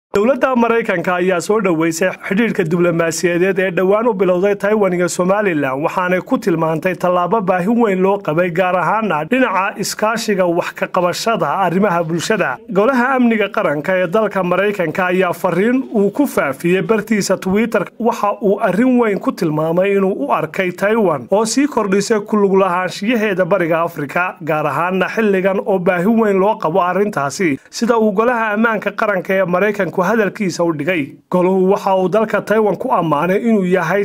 dowladda maraykanka ayaa soo dhoweysay xidhiidhka diblomaasiyadeed ee dhowaan u bilowday taiwan iyo somalilan waxaanay ku tilmaantay tallaabo baahi weyn loo qabay gaar ahaana dhinaca iskaashiga wax ka qabashada arrimaha bulshada golaha amniga qaranka ee dalka maraykanka ayaa fariin uu ku faafiyey bartiisa twitter waxa uu arrin weyn ku tilmaamay inuu u arkay taiwan oo sii kordhisay kuluglahaanshiyaheeda bariga afrika gaar ahaana xilligan oo baahi weyn loo qabo arrintaasi sida uu golaha ammaanka qaranka ee maraykanku hadalkiisa u dhigay golahu waxa uu dalka taiwan ku ammaanay inuu yahay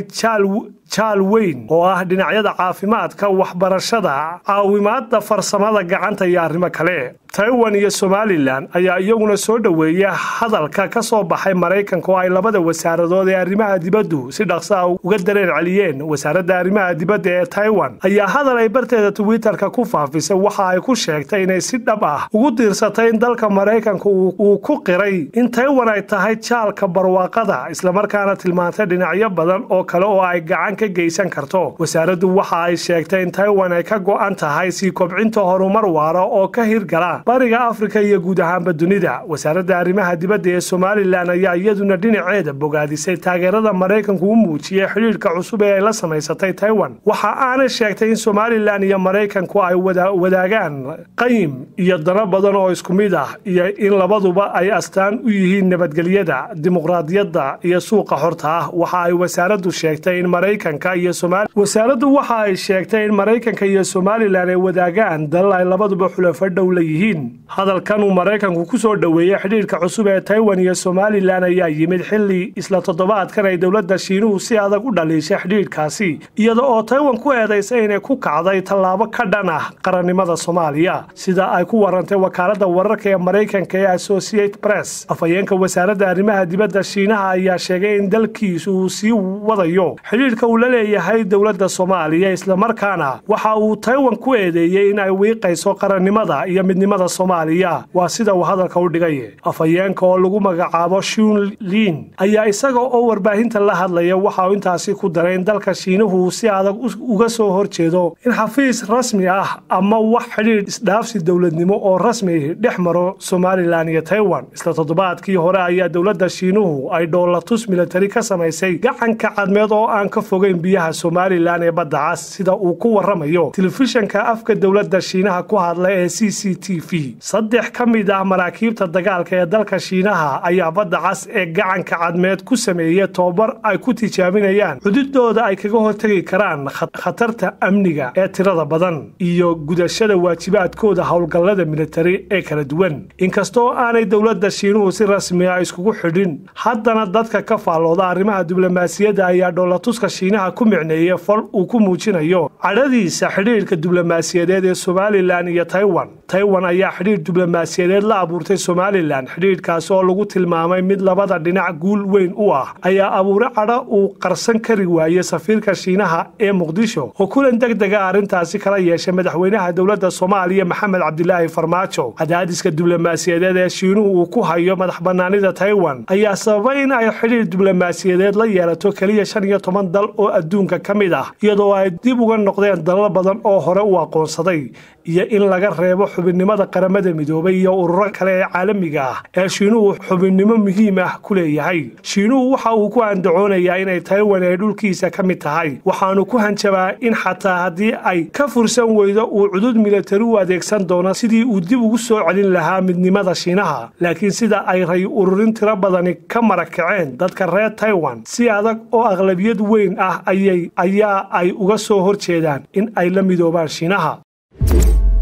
jaal weyn oo ah dhinacyada caafimaadka waxbarashada caawimaadda farsamada gacanta iyo arrimo kale taiwan iyo somalilan ayaa iyaguna soo dhoweeya hadalka ka soo baxay maraykanka oo ay labada wasaaradood ee arrimaha dibaddu si dhaqsa a uga dareen celiyeen wasaaradda arrimaha dibadda ee taiwan ayaa hadal ay barteeda twitterka ku faafisay waxa ay ku sheegtay inay si dhab ah ugu diirsatay in dalka maraykanka uu ku qiray in taiwan ay tahay jaalka barwaaqada islamarkaana tilmaantay dhinacyo badan oo kale oo ay gacan ka geysan karto wasaaraddu waxa ay sheegtay in taiwan ay ka go'an tahay sii kobcinta horumar waara oo ka hirgala bariga afrika iyo guud ahaanba dunida wasaaradda arrimaha dibadda ee somalilan ayaa iyaduna dhinaceeda bogaadisay taageerada maraykanku u muujiyey xidhiidhka cusub ee ay la samaysatay taiwan waxa aanay sheegtay in somalilan iyo maraykanku ay wadaagaan qayim iyo dano badan oo isku mid ah iyo in labaduba ay astaan u yihiin nabadgelyada dimuqraadiyadda iyo suuqa xorta ah waxa ay wasaaraddu sheegtay in maraykanka iyo wasaaraddu waxa ay sheegtay in maraykanka iyo somalilan ay wadaagaan dalal ay labaduba xulafo dhow la yihiin hadalkan uu maraykanku ku soo dhoweeyey xidhiidhka cusub ee taiwan iyo somalilan ayaa yimid xilli isla toddobaadkan ay dowladda shiinuhu si adag u dhaliishay xidhiidhkaasi iyada oo taiwan ku eedaysay inay ku kacday tallaabo ka dhan ah qarannimada soomaaliya sida ay ku warantay wakaaladda wararka ee maraykanka ee associate press afhayeenka wasaaradda arrimaha dibadda shiinaha ayaa sheegay in dalkiisu uu sii wadayo xidhiidhka uu la leeyahay dowladda soomaaliya islamarkaana waxa uu taiwan ku eedeeyey in ay wiiqayso qarannimada iyo midnimada soomaaliya waa sida uu hadalka u dhigay afhayeenka oo lagu magacaabo shun liin ayaa isaga oo warbaahinta la hadlaya waxa uu intaasi ku daray in dalka shiinuhu si adag uga soo horjeedo in xafiis rasmi ah ama wax xidhiidh isdhaafsi dowladnimo oo rasmi dhex maro somalilan iyo taiwan isla toddobaadkii hore ayaa dowladda shiinuhu ay dhoolatus militari ka samaysay gacanka cadmeed oo aan ka fogeyn biyaha somalilan ee badda cas sida uu ku waramayo telefishanka afka dowladda shiinaha ku hadla ee c c t v saddex ka mid ah maraakiibta dagaalka ee dalka shiinaha ayaa badda cas ee gacanka cadmeed ku sameeyey tobabar ay ku tijaabinayaan xududooda ay kaga hortegi karaan khatarta amniga ee tirada badan iyo gudashada waajibaadkooda howlgallada militari ee kala duwan inkastoo aanay dowladda shiinuhu si rasmi ah iskugu xidhin haddana dadka ka faallooda arrimaha diblomaasiyadda ayaa dhoolatuska shiinaha ku micneeyey fal uu ku muujinayo cadhadiisa xidhiidhka diblomaasiyadeed ee somalilan iyo taiwan taiwan ayaa xidhiidh diblomaasiyadeed la abuurtay somalilan xidhiidhkaasi oo lagu tilmaamay mid labada dhinac guul weyn u ah ayaa abuure cadho uu qarsan kari waayey safiirka shiinaha ee muqdisho oo kulan deg dega arrintaasi kala yeeshay madaxweynaha dowladda soomaaliya maxamed cabdilaahi farmaajo cadaadiska diblomaasiyadeed ee shiinuhu uu ku hayo madax bannaanida taiwan ayaa sababay in ay xidhiidh diblomaasiyadeed la yeelato keliya shan iyo toban dal oo adduunka ka mid ah iyadoo ay dib uga noqdeen dalal badan oo hore u aqoonsaday iyo in laga reebo xubinnimada qaramada midoobay iyo ururo kale ee caalamiga ah ee shiinuhu xubinnimo muhiim ah ku leeyahay shiinuhu waxa uu ku andacoonayaa inay taiwan ay dhulkiisa ka mid tahay waxaanu ku hanjabaa in xataa haddii ay ka fursan weydo uu cudud militari u adeegsan doono sidii uu dib ugu soo celin lahaa midnimada shiinaha laakiin sida ay ray ururin tiro badani ka marakaceen dadka reer taiwan si adag oo aqlabiyad weyn ah ayay ayaa ay uga soo horjeedaan in ay la midoobaan shiinaha